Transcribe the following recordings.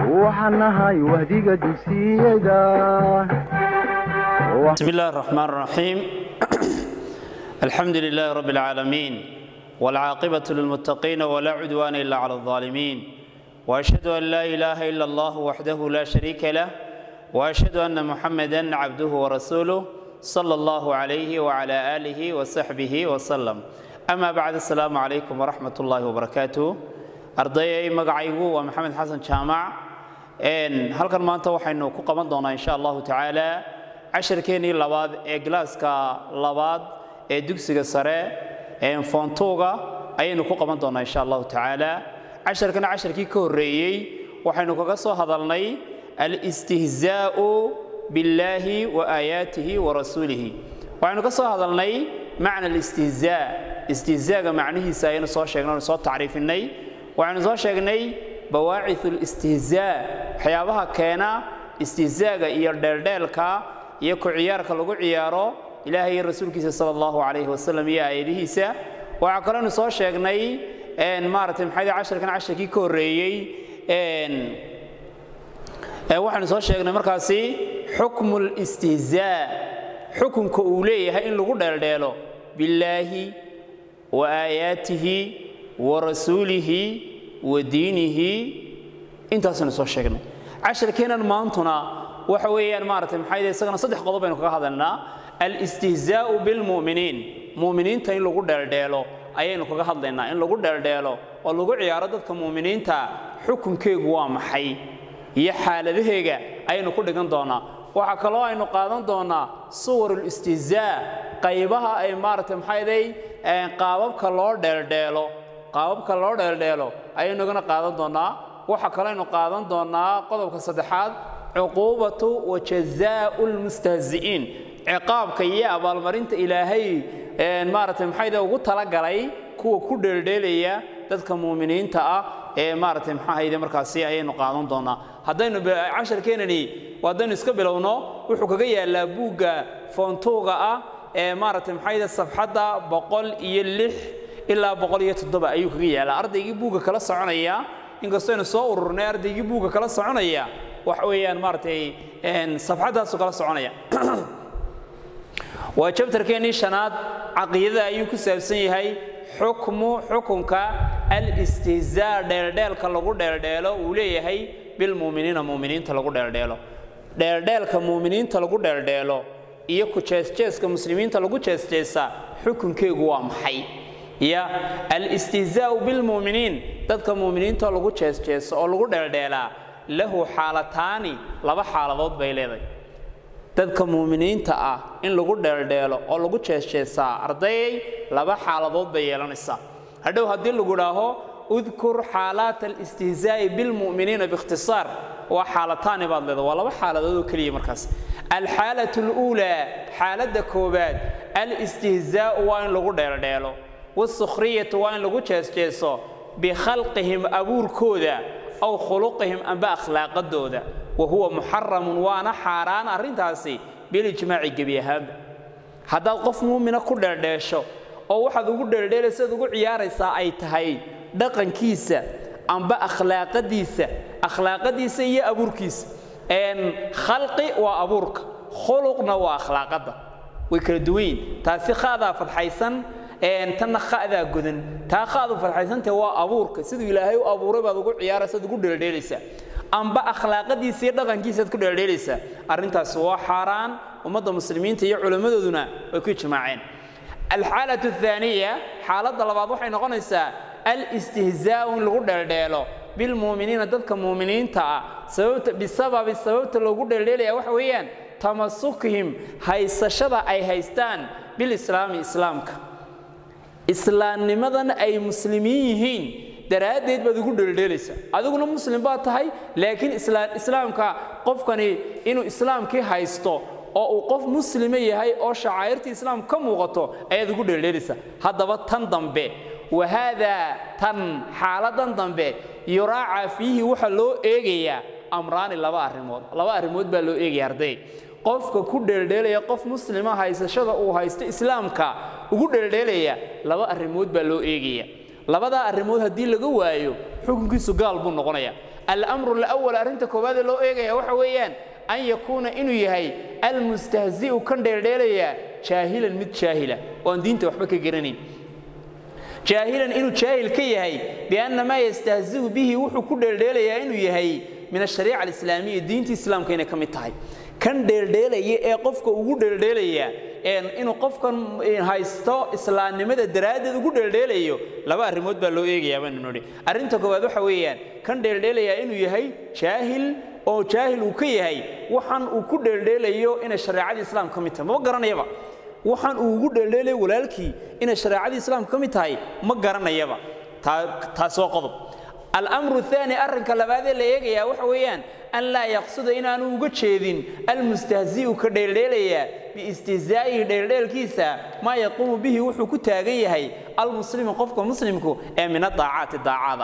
waxaan nahay wahdiga dugsiyada بسم الله الرحمن الرحيم الحمد لله رب العالمين والعاقبة للمتقين ولا عدوان إلا على الظالمين وأشهد أن لا إله إلا الله وحده لا شريك له وأشهد أن محمدا عبده ورسوله صلى الله عليه وعلى آله وصحبه وسلم أما بعد السلام عليكم ورحمة الله وبركاته أرضي مقعيقو ومحمد حسن جامع إن هل كان ما أنت وحينو كقمان دونا إن شاء الله تعالى cashirkeennii labaad ee galaaska labaad ee dugsiga sare ee foontuuga ayaynu ku qaban doonnaa insha allahu tacaala casharkana casharkii ka horreeyey waxaynu kaga soo hadalnay alistihzaa'u billaahi wa aayaatihi wa rasuulihi waxaynu ka soo hadalnay macna alistihzaa istihzaaga macnihiisa ayaynu soo sheegnay onu soo tacriifinay waxaynu soo sheegnay bawaacithu listihzaa waxyaabaha keena istihzaaga iyo dheeldheelka iyo ku ciyaarka lagu ciyaaro ilaahay iyo rasuulkiisa sala allahu calayhi wasalam iyo aayadihiisa waxaa kaloonu soo sheegnay maaratay maxayd casharkan casharkii ka horreeyey waxaynu soo sheegnay markaasi xukmu listihzaa xukunka uu leeyahay in lagu dheeldheelo billaahi wa aayaatihi wa rasuulihi wa diinihi intaasaynu soo sheegnay casharkeennan maantuna waxa weeyaan maaragtay maxay yihi isagana saddex qodob baynu kaga hadalnaa alistihzaa'u bilmu'miniin mu'miniinta in lagu dheeldheelo ayaynu kaga hadlaynaa in lagu dheeldheelo oo lagu ciyaaro dadka mu'miniinta xukunkeegu waa maxay iyo xaaladaheega ayaynu ku dhigan doonaa waxaa kaloo aynu qaadan doonaa suwarulistihzaa qaybaha ay maaragtay maxayday qaababka loo dheeldheelo qaababka loo dheeldheelo ayaynu igana qaadan doonaa waxaa kaloo aynu qaadan doonaa qodobka saddexaad cuquubatu wa jazaau lmustahzi'iin ciqaabka iyo abaalmarinta ilaahay maaragtay maxayda ugu talagalay kuwa ku dheeldheelaya dadka muuminiinta ah ee maaragtay maxaahayde markaasi ayaynu qaadan doonaa haddaynu casharkeenani haddaynu iska bilowno wuxuu kaga yaallaa buugga foontuuga ah ee maaragtay maxayde safxadda boqol iyo lix ilaa boqol iyo toddoba ayuu kaga yaallaa ardaygii buugga kala soconaya inkastoo aynu soo ururnay ardaygii buugga kala soconaya waxa weeyaan maaragtay safxaddaasu kala soconaya waa jabtarkeennii shanaad caqiidada ayuu ku saabsan yahay xukmu xukunka alistihzaa dheeldheelka lagu dheeldheelo uu leeyahay bilmuuminiina muuminiinta lagu dheeldheelo dheeldheelka muuminiinta lagu dheeldheelo iyo ku jeesjeeska muslimiinta lagu jeesjeesa xukunkeegu waa maxay ya alistihzaa'u bilmuuminiin dadka muuminiinta lagu jeesjeeso oo lagu dheeldheelaa lahu xaalataani laba xaaladood bay leedahay dadka muuminiinta ah in lagu dheeldheelo oo lagu jeesjeesaa ardayay laba xaaladood bay yeelanaysaa hadhow haddii lagu dhaaho udkur xaalaat alistihzaa'i bilmu'miniina biikhtisaar waa xaalataani baad leedahay waa laba xaaladood oo keliya markaas alxaalatu aluulaa xaaladda koowaad alistihzaa'u waa in lagu dheeldheelo wasukhriyatu waa in lagu jeesjeeso bikhalqihim abuurkooda aw khuluqihim amba akhlaaqadooda wa huwa muxaramun waana xaaraan arrintaasi bilijmaaci gebi ahaanba haddaad qof muumina ku dheeldheesho oo waxaad ugu dheeldheelaysaad ugu ciyaaraysaa ay tahay dhaqankiisa amba akhlaaqadiisa akhlaaqadiisa iyo abuurkiisa khalqi waa abuurka khuluqna waa akhlaaqadda way kala duwanyiin taasi khaadaa fadxaysan tanna khadaa godan taa khaadu farxaysantah waa abuurka siduu ilaahay u abuuray baad ugu ciyaaraysaad ugu dheeldheelaysaa amba akhlaaqadiisa iyo dhaqankiisaad ku dheeldheelaysaa arrintaasi waa xaaraan ummadda muslimiinta iyo culimmadooduna way ku ijmaaceen alxaalatu athaaniya xaaladda labaad waxay noqonaysaa alistihzaa'u in lagu dheeldheelo bilmuuminiina dadka muuminiinta ah sababta bisababi sababta loogu dheeldheelaya waxa weeyaan tamasukihim haysashada ay haystaan bilislaami islaamka islaamnimadan ay muslimiin yihiin daraaddeed baad ugu dheeldheelaysaa adiguna muslim baad tahay laakiin islaamka qofkani inuu islaamkii haysto oo uu qof muslima yahay oo shacaa'irtii islaam ka muuqato ayaad ugu dheeldheelaysaa haddaba tan dambe wahaadaa tan xaaladan dambe yuraaca fiihi waxaa loo eegayaa amraani laba arrimood laba arrimood baa loo eegaya arday qofka ku dheeldheelaya qof muslima haysashada uu haysto islaamka ugu dheeldheelaya laba arrimood baa loo eegaya labadaa arrimood haddii laga waayo xukunkiisu gaal buu noqonaya alamru alawal arrinta koowaad ee loo eegaya waxa weeyaan an yakuuna inuu yahay almustahzi'u kan dheeldheelaya jaahilan mid jaahila oo aan diinta waxba ka garanayn jaahilan inuu jaahil ka yahay bianna maa yastahzi'u bihi wuxuu ku dheeldheelayaa inuu yahay min ashariica alislaamiya diinta islaamka inay ka mid tahay kan dheeldheelaya ee qofka ugu dheeldheelaya inuu qofkan haysto islaamnimada daraaddeed ugu dheeldheelayo laba arrimood baa loo eegayaa baanu nidhi arrinta koowaad waxa weeyaan kan dheeldheelayaa inuu yahay jaahil oo jaahil uu ka yahay waxaan uu ku dheeldheelayo inay shareecadii islaamka ka mid tahay mama garanayaba waxaan uu ugu dheeldheelayo walaalkii inay shareecadii islaamka ka mid tahay ma garanayaba taas waa qodob alamru aani arrinka labaadee la eegayaa waxa weeyaan an laa yaqsuda inaanu uga jeedin almustahzi'u ka dheeldheelaya biistihzaa'ihi dheeldheelkiisa maa yaquumu bihi wuxuu ku taagan yahay almuslimu qofka muslimku ee min adaacaati daacada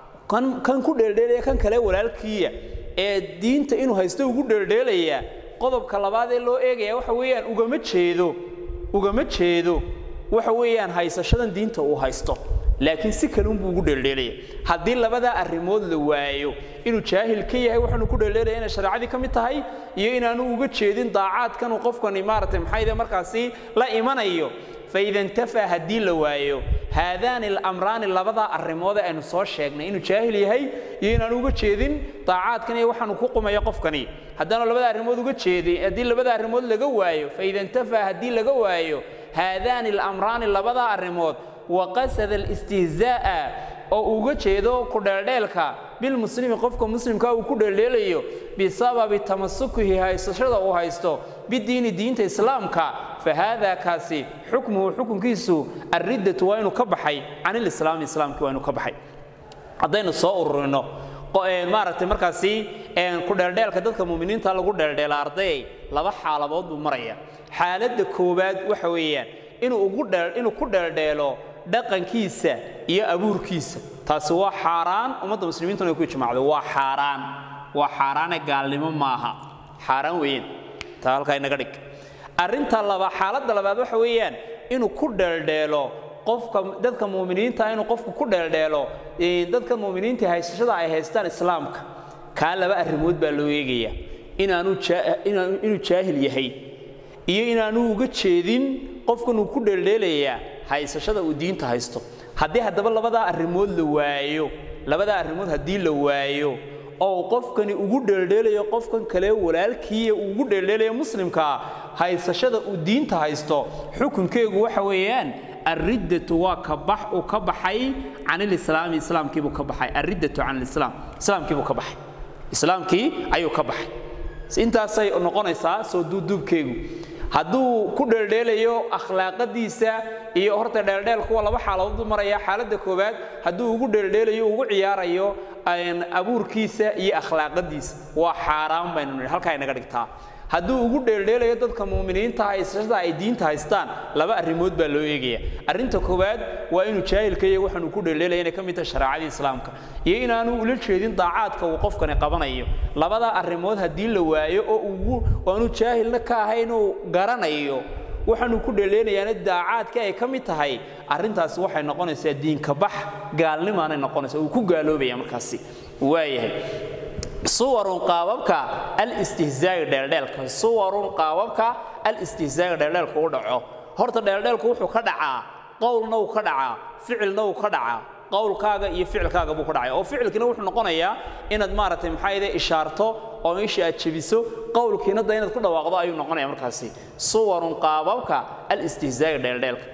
kan ku dheeldheelaya kan kale walaalkiiya ee diinta inuu haysto ugu dheeldheelaya qodobka labaad ee loo eegaya waxa weeyaan ugama jeedo ugama jeedo waxa weeyaan haysashadan diinta uu haysto laakiin si kale unbuu ugu dheeldheelaya haddii labadaa arrimood la waayo inuu jaahil ka yahay waxaanu ku dheeldheelaya inay shareecadii ka mid tahay iyo inaanu uga jeedin daacaadkanuu qofkani maaragtay maxayde markaasi la imanayo faida intafaa haddii la waayo haadaani alamraani labadaa arrimood ee aynu soo sheegnay inuu jaahil yahay iyo inaanu uga jeedin daacaadkan iyo waxaanu ku qumaya qofkani haddaanu labada arrimood uga jeedin haddii labada arrimood laga waayo faida intafaa haddii laga waayo haadaani alamraani labadaa arrimood waqasada alistihzaa'a oo uga jeedo ku dheeldheelka bilmuslimi qofka muslimka uu ku dheeldheelayo bisababi tamasukihi haysashada uu haysto bidiini diinta islaamka fa haadaa kaasi xukmuhu xukunkiisu alriddatu waa inuu ka baxay can ilislaami islaamkii waa inuu ka baxay haddaynu soo ururino maaragtay markaasi ku dheeldheelka dadka muminiinta lagu dheeldheela ardayay laba xaaladood buu maraya xaaladda koowaad waxa weeyaan inuu ugu inuu ku dheeldheelo dhaqankiisa iyo abuurkiisa taasi waa xaaraan ummadda muslimiintuna ay ku ijmaacdo waa xaaraan waa xaaraane gaalnimo maaha xaaraan weeyaan taa halkaa inaga dhig arrinta laba xaaladda labaad waxa weeyaan inuu ku dheeldheelo qofka dadka muuminiinta inuu qofku ku dheeldheelo dadka muuminiinta haysashada ay haystaan islaamka kaa laba arrimood baa loo eegaya inaanu inuu jaahil yahay iyo inaanu uga jeedin qofkan uu ku dheeldheelayaa haysashada uu diinta haysto haddii haddaba labadaa arrimood la waayo labadaa arrimood haddii la waayo oo qofkani ugu dheeldheelayo qofkan kale walaalkiiya uu ugu dheeldheelayo muslimkaa haysashada uu diinta haysto xukunkeegu waxa weeyaan alriddatu waa ka bax uu ka baxay can ilislaami islaamkiibuu ka baxay alriddatu can ilislaam islaamkiibuu ka baxay islaamkii ayuu ka baxay intaasay noqonaysaa soo duuduubkeegu hadduu ku dheeldheelayo akhlaaqadiisa iyo horta dheeldheel kuwa laba xaaladood maraya xaaladda koowaad hadduu ugu dheeldheelayo ugu ciyaarayo abuurkiisa iyo akhlaaqadiisa waa xaaraan baynu nidhi halkaa inaga dhigtaa hadduu ugu dheeldheelayo dadka muuminiinta haysashada ay diinta haystaan laba arrimood baa loo eegaya arrinta koowaad waa inuu jaahilka iyo waxaanu ku dheeldheelaya inay ka mid tahay shareecadii islaamka iyo inaanu ula jeedin daacaadka uu qofkani qabanayo labadaa arrimood haddii la waayo oo ugu aanu jaahilna ka ahayn uu garanayo waxaanu ku dheeldheelayaana daacaadka ay ka mid tahay arrintaasi waxay noqonaysaa diinka bax gaalnimaanay noqonaysaa uu ku gaaloobaya markaasi waayahay suwarun qaababka alistihzaa'i dheeldheelka suwarun qaababka alistihzaa'i dheeldheelka u dhaco horta dheeldheelku wuxuu ka dhacaa qowlna uu ka dhacaa ficilna uu ka dhacaa qowlkaaga iyo ficilkaaga buu ka dhacaya oo ficilkiina wuxuu noqonayaa inaad maaragtay maxaa yidhe ishaarto oo meeshii aad jebiso qowlkiina da inaad ku dhawaaqdo ayuu noqonaya markaasi suwarun qaababka alistihzaa'i dheeldheelka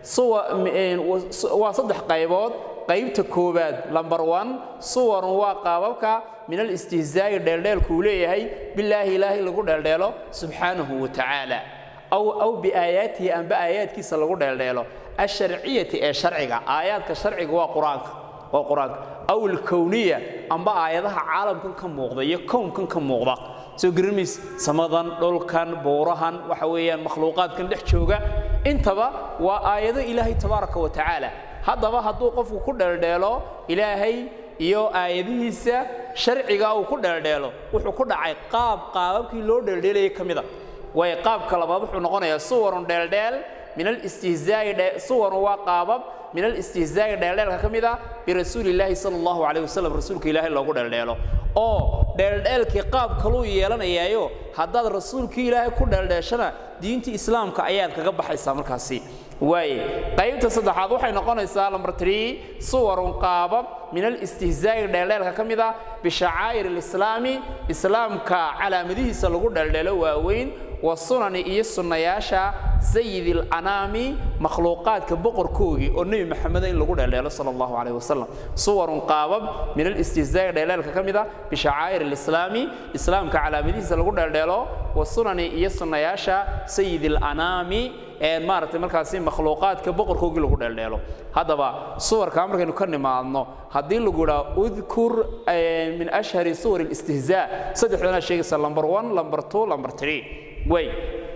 waa saddex qaybood qaybta koowaad lamber one suwarun waa qaababka min alistihzaa'i dheeldheelku uu leeyahay bilaahi ilaahay lagu dheeldheelo subxaanahu wa tacaala aw aw biaayaatihi amba aayaadkiisa lagu dheeldheelo asharciyati ee sharciga aayaadka sharciga waa qur-aanka waa qur-aanka aw alkowniya amba aayadaha caalamkan ka muuqda iyo kownkan ka muuqda soo garanays samadan dhulkan buurahan waxa weeyaan makhluuqaadkan dhex jooga intaba waa aayado ilaahay tabaaraka wa tacaala haddaba hadduu qofku ku dheeldheelo ilaahay iyo aayadihiisa sharciga uu ku dheeldheelo wuxuu ku dhacay qaab qaababkii loo dheeldheelayay ka mida way qaabka labaad wuxuu noqonayaa suwarun dheeldheel min alistihzaa'i suwarun waa qaabab min alistihzaa'i dheeldheelka ka mid a birasuuli illaahi sala allahu calayh wasalam rasuulka ilaahay loogu dheeldheelo oo dheeldheelkii qaab kaluu yeelanayaayo haddaad rasuulkii ilaahay ku dheeldheeshana diintii islaamka ayaad kaga baxaysaa markaasi waaye qaybta saddexaad waxay noqonaysaa lambar trii suwarun qaabab min alistihzaa'i dheeldheelka ka mid a bishacaa'ir alislaami islaamka calaamadihiisa lagu dheeldheelo waaweyn wa sunani iyo sunnayaasha sayidi alanaami makhluuqaadka boqorkoogii oo nebi maxameda in lagu dheeldheelo sala allahu calayh wasalam suwarun qaabab min alistihzaa'i dheeldheelka ka mid a bishacaa'ir alislaami islaamka calaamadihiisa lagu dheeldheelo wa sunani iyo sunnayaasha sayidi alanaami maaragtay markaasi makhluuqaadka boqorkoogii lagu dheeldheelo haddaba suwarkaa markaynu ka nimaadno haddii lagu idhaa udkur min ashhari suwar alistihzaa saddexdana sheegaysa lamber one lamber two lamber three way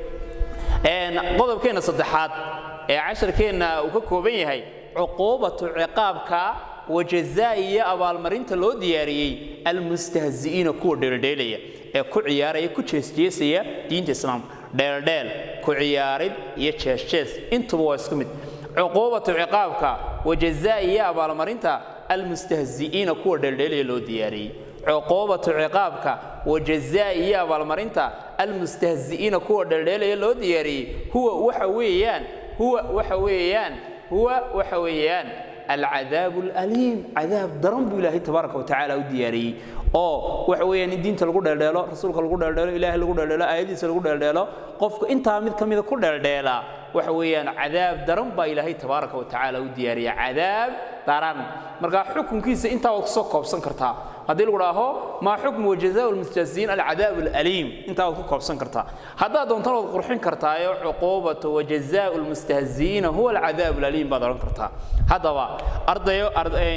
qodobkeenna saddexaad ee casharkeenna uu ka kooban yahay cuquubatu ciqaabka wajazaa iyo abaalmarinta loo diyaariyey almustahzi'iina kuwa dheeldheelaya ee ku ciyaaraya ku jeesjeesaya diinta islaamka dheeldheel ku ciyaarid iyo jeesjees intuba waa isku mid cuquubatu ciqaabka wajazaa iyo abaalmarinta almustahzi'iina kuwa dheeldheelaya loo diyaariyey cuquubatu ciqaabka wajazaa iyo abaalmarinta almustahzi'iina kuwa dheeldheelaya loo diyaariyey huwa waxa weeyaan huwa waxa weeyaan huwa waxa weeyaan alcadaabu alaliim cadaab daran buu ilaahay tabaaraka wa tacaala u diyaariyey oo waxa weeyaan in diinta lagu dheeldheelo rasuulka lagu dheeldheelo ilaahay lagu dheeldheelo aayadiisa lagu dheeldheelo qofka intaa mid ka mida ku dheeldheela waxa weeyaan cadaab daran baa ilaahay tabaaraka wa tacaala u diyaariya cadaab daran marka xukunkiisa intaa waad kusoo koobsan kartaa haddii lagu dhaaho maa xukmu wajazaau lmustahziin alcadaab alaliim intaa waad ku koobsan kartaa haddaad doontana waad qurxin kartaayo cuquubatu wajazaau lmustahziina huwa alcadaab alaliim baad odhan kartaa haddaba ardayo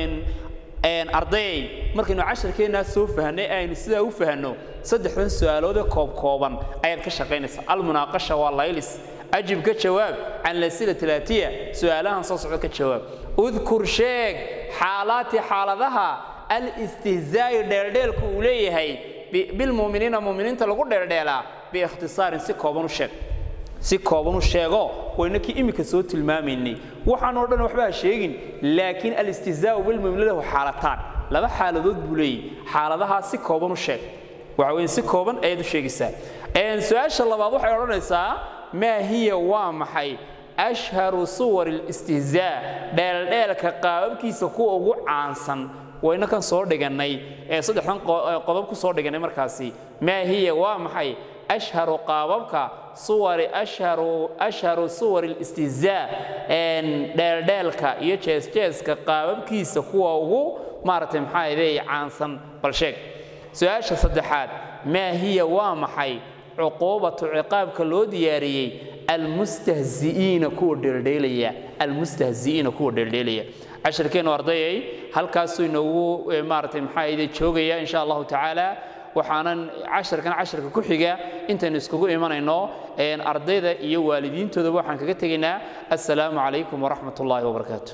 ardayay markaynu casharkeennaa soo fahnay aynu sidaa u fahanno saddexdan su'aaloodee koobkooban ayaad ka shaqaynaysaa almunaaqasha waa laylis ajib ka jawaab can lasila talaatiya su'aalahan soo socda ka jawaab udkur sheeg xaalaati xaaladaha alistihzaa'i dheeldheelku uu leeyahay bilmu'miniina mu'miniinta lagu dheeldheelaa biikhtisaarin si kooban u sheeg si kooban u sheego wayna kii iminka soo tilmaamaynay waxaan oo dhan waxba ha sheegin laakiin alistihzaa'u bilmu'miniina lahu xaalataan laba xaaladood buu leeyahy xaaladahaa si kooban u sheeg waxa weeye si kooban ayaad u sheegaysaa su-aasha labaad waxay odhanaysaa maa hiya waa maxay ashharu suwar alistihzaa dheeldheelka qaababkiisa kuwa ugu caansan wayna kan soo dhigannay ee saddexdan qodob ku soo dhigannay markaasi maa hiya waa maxay ashharu qaababka suwari ashharu ashharu suwar alistihzaa dheeldheelka iyo jeesjeeska qaababkiisa kuwa ugu maaragtay maxaa idee caansan bal sheeg su-aasha saddexaad maa hiya waa maxay cuquubatu ciqaabka loo diyaariyey almustahzi'iina kuwa dheeldheelaya almustahzi'iina kuwa dheeldheelaya casharkeennu ardayay halkaasuu inoogu maaragtay maxaa idee joogaya insha allahu tacaala waxaanan casharkan casharka ku xiga intaynu iskugu imanayno ardayda iyo waalidiintoodaba waxaan kaga tegaynaa assalaamu calaykum waraxmat ullaahi wabarakaatu